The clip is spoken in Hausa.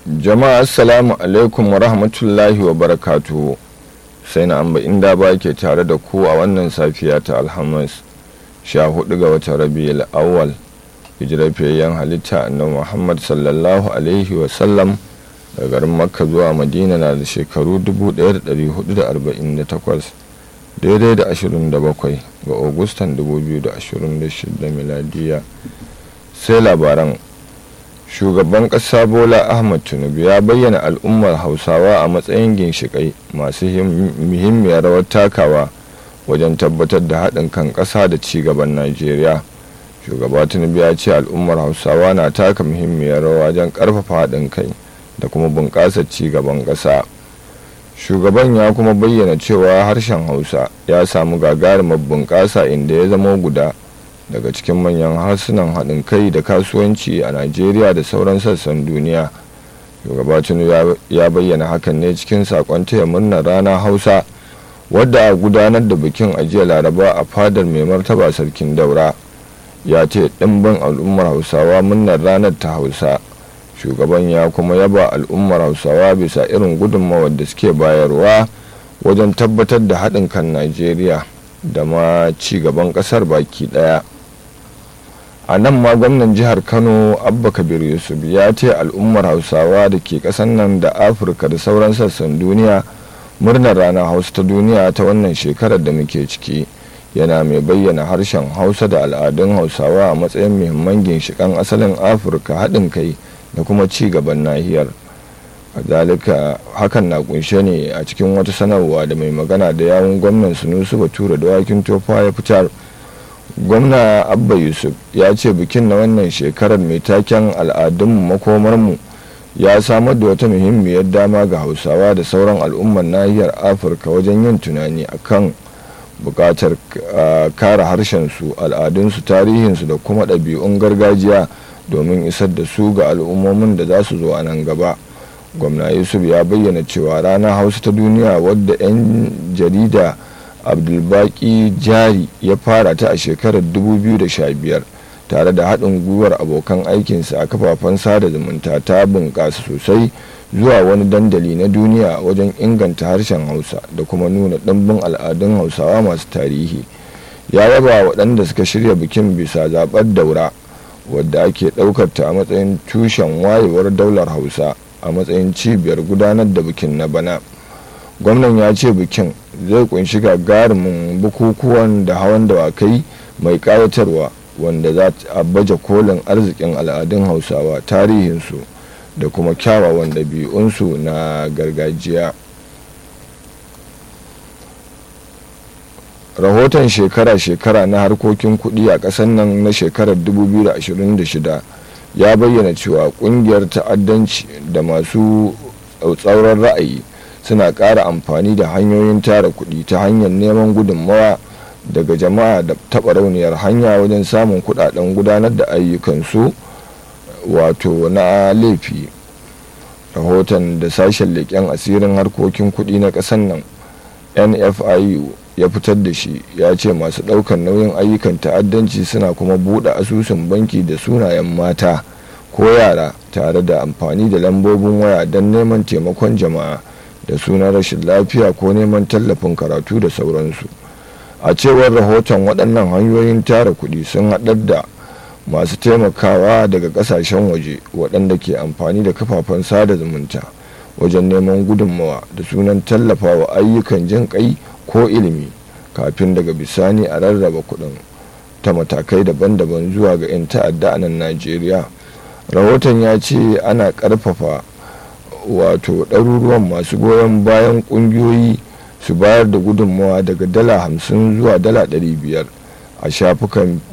jama'a assalamu alaikum wa rahmatullahi wa barakatuhu sai na amba inda ba ke tare da ku a wannan safiya ta alhamis sha hudu ga watan rabi'ul awwal hijirar fiyayyen halitta annabi muhammad sallallahu alaihi wa sallam daga garin makka zuwa madina na da shekaru 1448 daidai da 27 ga agustan 2026 miladiya sai labaran shugaban ƙasa bola ahmad tinubu ya bayyana al'ummar hausawa a matsayin ginshiƙai masu muhimmiyar rawar takawa wajen tabbatar da haɗin kan ƙasa da ci gaban najeriya shugaba tinubu ya ce al'ummar hausawa na taka muhimmiyar rawa wajen ƙarfafa haɗin kai da kuma bunƙasa ci gaban ƙasa shugaban ya kuma bayyana cewa harshen hausa ya samu gagarumar bunƙasa inda ya zama guda daga cikin manyan harsunan haɗin kai da kasuwanci a najeriya da sauran sassan duniya shugaba tinubu ya bayyana hakan ne cikin sakon taya murnar rana hausa wadda a gudanar da bikin ajiya laraba a fadar mai martaba sarkin daura ya ce ɗimbin al'ummar hausawa murnar ranar ta hausa shugaban ya kuma yaba al'ummar hausawa bisa irin gudunmawar da suke bayarwa wajen tabbatar da haɗin kan najeriya da ma ci gaban ƙasar baki ɗaya a nan ma gwamnan jihar kano abba kabir yusuf ya ce al'ummar hausawa da ke kasan nan da afirka da sauran sassan duniya murnar ranar hausa ta duniya ta wannan shekarar da muke ciki yana mai bayyana harshen hausa da al'adun hausawa a matsayin muhimman ginshikan asalin afirka haɗin kai da kuma ci gaban nahiyar kazalika hakan na kunshe ne a cikin wata sanarwa da mai magana da yawun gwamnan sunusu bature da wakin tofa ya fitar gwamna abba yusuf ya ce bikin na wannan shekarar mai taken al'adunmu makomarmu ya samar da wata muhimmiyar dama ga hausawa da sauran al'ummar nahiyar afirka wajen yin tunani akan bukatar kare harshensu al'adunsu tarihinsu da kuma ɗabi'un gargajiya domin isar da su ga al'ummomin da za su zo a nan gaba gwamna yusuf ya bayyana cewa ranar hausa ta duniya wadda 'yan jarida abdulbaki jari ya fara ta a shekarar 2015 tare da haɗin gwiwar abokan aikinsa a kafafen sada zumunta ta bunƙasa sosai zuwa wani dandali na duniya wajen inganta harshen hausa da kuma nuna ɗimbin al'adun hausawa masu tarihi ya yaba waɗanda suka shirya bikin bisa zaɓar daura wadda ake ɗaukar ta a matsayin tushen wayewar daular hausa a matsayin cibiyar gudanar da bikin na bana gwamnan ya ce bikin zai kunshi gagarumin bukukuwan da hawan dawakai mai kayatarwa wanda za a baje kolin arzikin al'adun hausawa tarihinsu da kuma kyawawan ɗabi'unsu na gargajiya rahoton shekara-shekara na harkokin kuɗi a ƙasar nan na shekarar 2026 ya bayyana cewa ƙungiyar ta'addanci da masu tsauran ra'ayi suna ƙara amfani da hanyoyin tara kuɗi ta hanyar neman gudunmawa daga jama'a da taɓa rauniyar hanya wajen samun kuɗaɗen gudanar da ayyukansu wato na laifi rahoton da sashen leƙen asirin harkokin kuɗi na ƙasar nan nfiu ya fitar da shi ya ce masu ɗaukar nauyin ayyukan ta'addanci suna kuma buɗe asusun banki da sunayen mata ko yara tare da amfani da lambobin waya don neman taimakon jama'a da sunan rashin lafiya ko neman tallafin karatu da sauransu a cewar rahoton waɗannan hanyoyin tara kuɗi sun haɗar da masu taimakawa daga ƙasashen waje waɗanda ke amfani da kafafen sada zumunta wajen neman gudunmawa da sunan tallafawa ayyukan jin ƙai ko ilimi kafin daga bisani a rarraba kuɗin ta matakai daban-daban zuwa ga 'yan ta'adda a nan najeriya rahoton ya ce ana ƙarfafa wato ɗaruruwan masu goyon bayan ƙungiyoyi su bayar da gudunmawa daga dala hamsin zuwa dala ɗari biyar a shafukan